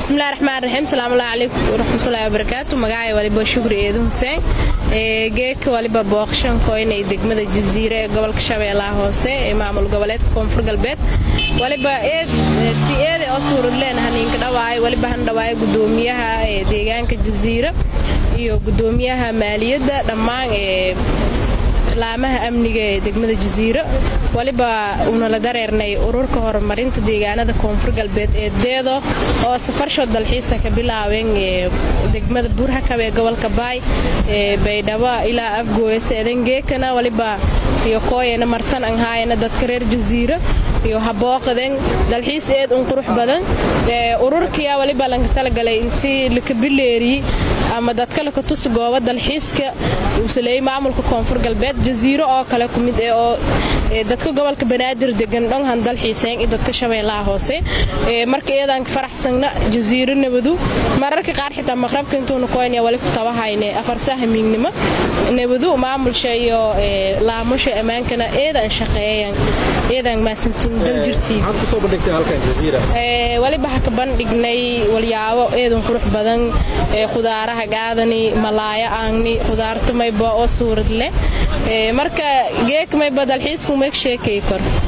bismillahi raxmaan raxiim salaamullahi calaykum waraxmatullahi wabarakaatu magacay waliba shukri eedu xuseen geeka waliba booqshankoynay degmada jasiire ee gobolka shabeellaha hoose ee maamul goboleedka koonfur galbeed waliba si eede oo suuradleen haniinka dhawaayo waliba han dhawaayo gudoomiyaha ee deegaanka jasiire iyo gudoomiyaha maaliyadda dhammaan ee laamaha amniga ee degmada jasiiro waliba uunala dareernay ururka horumarinta deegaanada koonfur galbeed ee deedo oo safarsho dalxiisa ka bilaabeen degmada buurhakab ee gobolka baay ee baydhabo ilaa afgooya seedangeekana waliba iyo kooyana martan anhaayana dadka reer jasiiro iyo habooqaden dalxiis eed un qurux badan ururkiya waliba lanka talagalay intii lakabileeriyi ama dadka laka tusi gooba dalxiiska uu saleeyey maamulka koonfur galbeed jasiiro oo kale ku mid eh oo dadka gobolka banaadir degan dhonhan dalxiiseen iyo dadka shabeellaha hoose marka eedaan ka faraxsanna jasiiro nabadu mararka qaar xitaa maqrabka intuuna koynaya wali ku tabahayne afarsaha miignimo nabadu maamulsha iyo laamusha ammaankana eedaan shaqeeyan eedaan maasantiin dal jirtii waliba ha ka bandhignay walyaabo eedan qurux badan khudaaraha gaadani malaaya aangni khudaarta mayba oo suurad leh marka geek mayba dalxiisku meeg sheekay kor